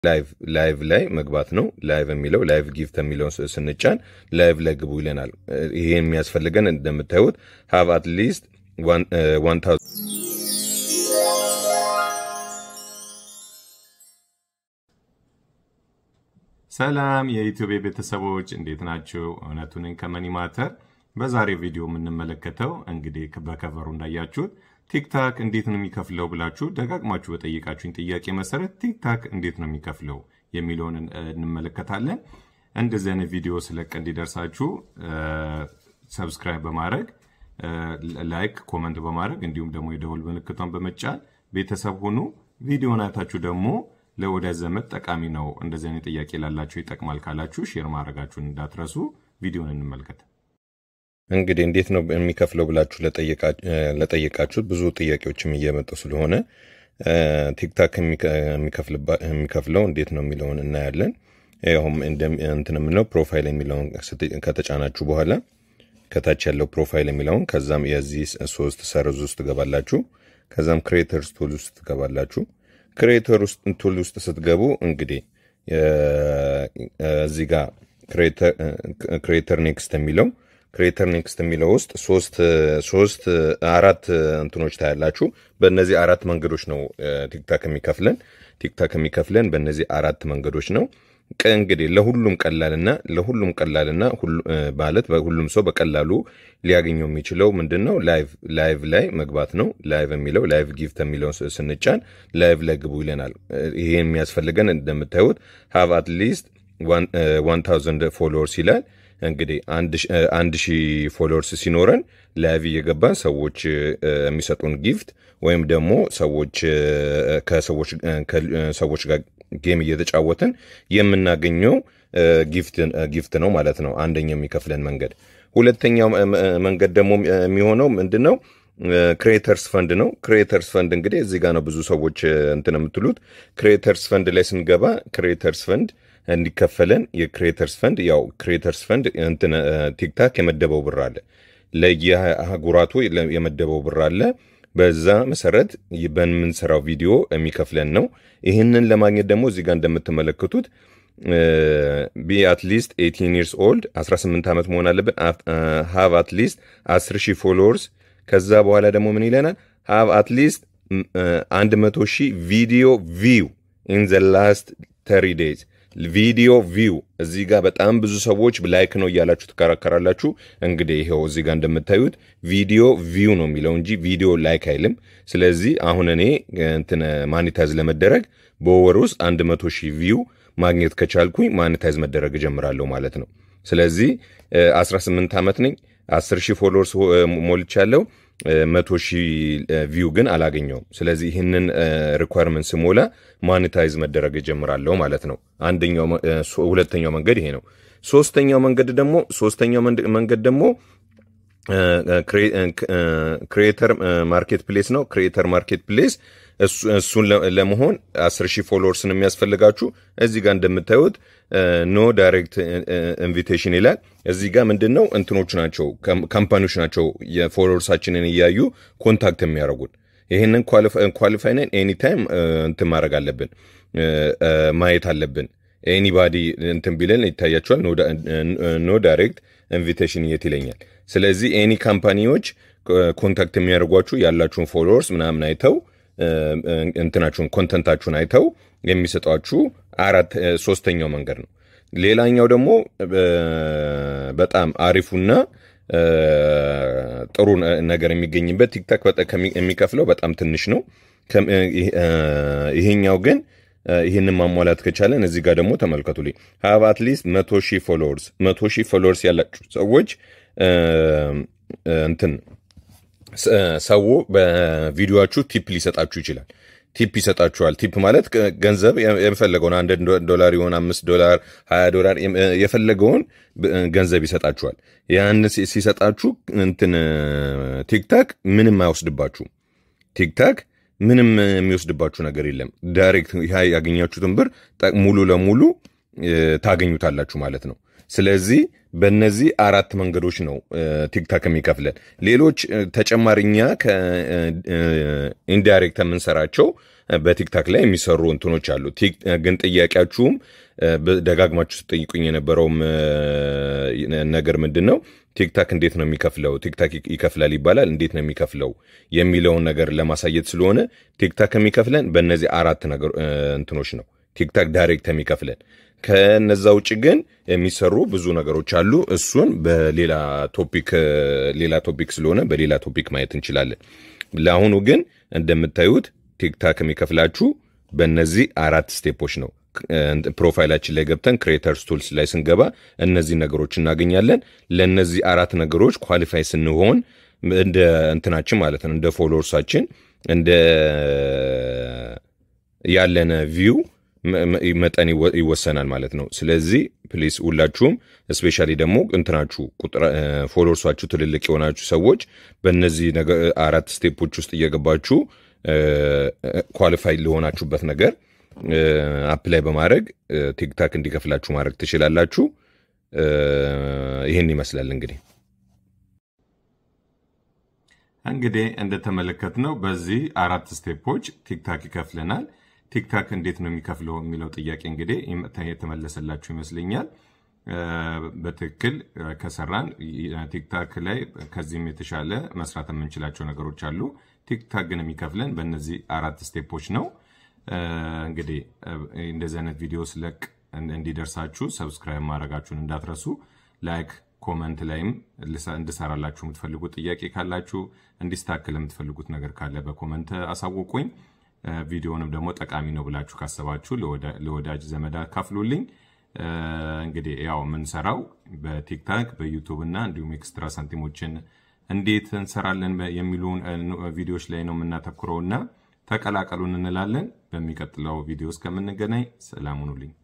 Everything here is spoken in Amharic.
ላይቭ ላይቭ ላይ መግባት ነው። ላይቭ የሚለው ላይቭ ጊፍት የሚለውን ስንጫን ላይቭ ላይ ግቡ ይለናል። ይሄ የሚያስፈልገን እንደምታዩት ሃቭ አት ሊስት ዋን ሰላም የኢትዮጵያ ቤተሰቦች እንዴት ናቸው? እውነቱን ከመኒ ማተር በዛሬው ቪዲዮ የምንመለከተው እንግዲህ በከቨሩ እንዳያችሁት ቲክታክ እንዴት ነው የሚከፍለው ብላችሁ ደጋግማችሁ በጠየቃችሁኝ ጥያቄ መሰረት ቲክታክ እንዴት ነው የሚከፍለው የሚለውን እንመለከታለን። እንደዚህ አይነት ቪዲዮ ስለቅ እንዲደርሳችሁ ሰብስክራይብ በማድረግ ላይክ፣ ኮመንት በማድረግ እንዲሁም ደግሞ የደወል ምልክቷን በመጫን ቤተሰብ ሁኑ። ቪዲዮን አይታችሁ ደግሞ ለወዳጅ ዘመድ ጠቃሚ ነው፣ እንደዚህ አይነት ጥያቄ ላላችሁ ይጠቅማል ካላችሁ ሼር ማድረጋችሁን እንዳትረሱ። ቪዲዮን እንመልከት። እንግዲህ እንዴት ነው የሚከፍለው ብላችሁ ለጠየቃችሁት ብዙ ጥያቄዎችም እየመጡ ስለሆነ ቲክታክ የሚከፍለው እንዴት ነው የሚለውን እናያለን። ይኸውም እንትን የምንለው ፕሮፋይል የሚለውን ከተጫናችሁ በኋላ ከታች ያለው ፕሮፋይል የሚለውን ከዛም የዚህ ሶስት ሰርዝ ውስጥ ትገባላችሁ። ከዛም ክሬተርስ ቱል ውስጥ ትገባላችሁ። ክሬተር ቱል ውስጥ ስትገቡ እንግዲህ እዚህ ጋር ክሬተር ኔክስት የሚለው ክሬተር ኔክስት የሚለው ውስጥ ሶስት ሶስት አራት እንትኖች ታያላችሁ። በእነዚህ አራት መንገዶች ነው ቲክታክ የሚከፍለን ቲክታክ የሚከፍለን በእነዚህ አራት መንገዶች ነው። እንግዲህ ለሁሉም ቀላልና ለሁሉም ቀላልና ማለት ሁሉም ሰው በቀላሉ ሊያገኘው የሚችለው ምንድን ነው? ላይቭ ላይ መግባት ነው። ላይቭ የሚለው ላይቭ ጊፍት የሚለውን ስንጫን ላይቭ ላይ ግቡ ይለናል። ይሄ የሚያስፈልገን እንደምታዩት ሃቭ አት ሊስት ዋን ታውዘንድ ፎሎወርስ ይላል። እንግዲህ አንድ ሺህ ፎሎወርስ ሲኖረን ላይቭ እየገባን ሰዎች የሚሰጡን ጊፍት ወይም ደግሞ ሰዎች ከሰዎች ጋር ጌም እየተጫወትን የምናገኘው ጊፍት ነው ማለት ነው። አንደኛው የሚከፍለን መንገድ። ሁለተኛው መንገድ ደግሞ የሚሆነው ምንድን ነው? ክሬተርስ ፈንድ ነው። ክሬተርስ ፈንድ እንግዲህ እዚህ ጋር ነው ብዙ ሰዎች እንትን የምትሉት። ክሬተርስ ፈንድ ላይ ስንገባ ክሬተርስ ፈንድ እንዲከፈለን የክሬተርስ ፈንድ ያው ክሬተርስ ፈንድ እንትን ቲክታክ የመደበው ብር አለ፣ ለየአህጉራቱ የመደበው ብር አለ። በዛ መሰረት በምንሰራው ቪዲዮ የሚከፍለን ነው። ይህንን ለማግኘት ደግሞ እዚህ ጋር እንደምትመለከቱት ቢ አትሊስት 18 ይርስ ኦልድ 18 ዓመት መሆን አለብን። ሃቭ አትሊስት 10 ሺህ ፎሎወርስ። ከዛ በኋላ ደግሞ ምን ይለናል? ሃቭ አትሊስት 100 ሺህ ቪዲዮ ቪው ኢን ዘ ላስት ተሪ ዴይዝ ቪዲዮ ቪው እዚህ ጋር በጣም ብዙ ሰዎች ላይክ ነው እያላችሁ ትከራከራላችሁ። እንግዲህ ይኸው እዚህ ጋር እንደምታዩት ቪዲዮ ቪው ነው የሚለው እንጂ ቪዲዮ ላይክ አይልም። ስለዚህ አሁን እኔ እንትን ማኒታይዝ ለመደረግ በወር ውስጥ አንድ መቶ ሺህ ቪው ማግኘት ከቻልኩኝ ማኒታይዝ መደረግ እጀምራለሁ ማለት ነው። ስለዚህ 18 ዓመት ነኝ፣ 10 ሺህ ፎሎወርስ ሞልቻለሁ። መቶ ሺህ ቪው ግን አላገኘውም። ስለዚህ ይህንን ሪኳርመንት ስሞላ ማኒታይዝ መደረግ እጀምራለሁ ማለት ነው። አንደኛው ሁለተኛው መንገድ ይሄ ነው። ሶስተኛው መንገድ ደግሞ ሶስተኛው መንገድ ደግሞ ክሪኤተር ማርኬት ፕሌስ ነው። ክሪኤተር ማርኬት ፕሌስ እሱን ለመሆን አስር ሺህ ፎሎወርስን የሚያስፈልጋችሁ እዚህ ጋር እንደምታዩት ኖ ዳይሬክት ኢንቪቴሽን ይላል። እዚህ ጋር ምንድን ነው እንትኖች ናቸው ካምፓኒዎች ናቸው የፎሎወርሳችንን እያዩ ኮንታክት የሚያደርጉን። ይህንን ኳሊፋይ ነን ኤኒታይም እንትን ማድረግ አለብን ማየት አለብን። ኤኒባዲ እንትን ቢለን ይታያቸዋል። ኖ ዳይሬክት ኢንቪቴሽን የት ይለኛል። ስለዚህ ኤኒ ካምፓኒዎች ኮንታክት የሚያደርጓችሁ ያላችሁን ፎሎወርስ ምናምን አይተው እንትናችሁን ኮንተንታችሁን አይተው የሚሰጧችሁ አራት ሶስተኛው መንገድ ነው። ሌላኛው ደግሞ በጣም አሪፉና ጥሩ ነገር የሚገኝበት ቲክታክ የሚከፍለው በጣም ትንሽ ነው። ይሄኛው ግን ይህንን ማሟላት ከቻለን እዚህ ጋር ደግሞ ተመልከቱልኝ። ሀብ አትሊስት መቶ ሺህ ፎሎወርስ መቶ ሺህ ፎሎወርስ ያላችሁ ሰዎች እንትን ሰው በቪዲዮችሁ ቲፕ ሊሰጣችሁ ይችላል። ቲፕ ይሰጣችኋል። ቲፕ ማለት ገንዘብ የፈለገውን አንድ ዶላር ይሆን አምስት ዶላር ሀያ ዶላር የፈለገውን ገንዘብ ይሰጣችኋል። ያን ሲሰጣችሁ እንትን ቲክታክ ምንም አይወስድባችሁም። ቲክታክ ምንም የሚወስድባችሁ ነገር የለም። ዳይሬክት ያገኛችሁትን ብር ሙሉ ለሙሉ ታገኙታላችሁ ማለት ነው። ስለዚህ በእነዚህ አራት መንገዶች ነው ቲክታክ የሚከፍለን። ሌሎች ተጨማሪኛ ከኢንዳይሬክት የምንሰራቸው በቲክታክ ላይ የሚሰሩ እንትኖች አሉ። ግን ጥያቄያችሁም ደጋግማችሁ ስጠይቁኝ የነበረውም ነገር ምንድን ነው ቲክታክ እንዴት ነው የሚከፍለው? ቲክታክ ይከፍላል ይባላል፣ እንዴት ነው የሚከፍለው የሚለውን ነገር ለማሳየት ስለሆነ ቲክታክ የሚከፍለን በእነዚህ አራት ነገር እንትኖች ነው። ቲክታክ ዳይሬክት የሚከፍለን ከነዛ ውጭ ግን የሚሰሩ ብዙ ነገሮች አሉ። እሱን በሌላ ቶፒክ ሌላ ቶፒክ ስለሆነ በሌላ ቶፒክ ማየት እንችላለን። ለአሁኑ ግን እንደምታዩት ቲክታክ የሚከፍላችሁ በእነዚህ አራት ስቴፖች ነው። ፕሮፋይላችን ላይ ገብተን ክሬተርስ ቱልስ ላይ ስንገባ እነዚህ ነገሮች እናገኛለን። ለእነዚህ አራት ነገሮች ኳሊፋይ ስንሆን እንደ እንትናችን ማለት ነው እንደ ፎሎወርሳችን እንደ ያለን ቪው መጠን ይወሰናል ማለት ነው። ስለዚህ ፕሊስ ሁላችሁም እስፔሻሊ ደግሞ እንትናችሁ ፎሎወርሳችሁ ትልልቅ የሆናችሁ ሰዎች በእነዚህ አራት ስቴፖች ውስጥ እየገባችሁ ኳሊፋይ ለሆናችሁበት ነገር አፕላይ በማድረግ ቲክታክ እንዲከፍላችሁ ማድረግ ትችላላችሁ። ይህን ይመስላል እንግዲህ እንግዲህ እንደተመለከትነው በዚህ አራት ስቴፖች ቲክታክ ይከፍለናል። ቲክታክ እንዴት ነው የሚከፍለው የሚለው ጥያቄ እንግዲህ የተመለሰላችሁ ይመስለኛል። በትክክል ከሰራን ቲክታክ ላይ ከዚህም የተሻለ መስራት የምንችላቸው ነገሮች አሉ። ቲክታክ ግን የሚከፍለን በእነዚህ አራት ስቴፖች ነው። እንግዲህ እንደዚህ አይነት ቪዲዮ ስለቅ እንዲደርሳችሁ ሰብስክራይብ ማድረጋችሁን እንዳትረሱ። ላይክ፣ ኮመንት ላይም እንድሰራላችሁ የምትፈልጉት ጥያቄ ካላችሁ እንዲስተካከል የምትፈልጉት ነገር ካለ በኮመንት አሳውቁኝ። ቪዲዮንም ደግሞ ጠቃሚ ነው ብላችሁ ካሰባችሁ ለወዳጅ ዘመድ አካፍሉልኝ። እንግዲህ ያው የምንሰራው በቲክታክ በዩቱብ እና እንዲሁም ኤክስትራ ሳንቲሞችን እንዴት እንሰራለን የሚሉ ቪዲዮዎች ላይ ነው የምናተኩረው እና ተቀላቀሉን እንላለን። በሚቀጥለው ቪዲዮ እስከምንገናኝ ሰላም ሁኑልኝ።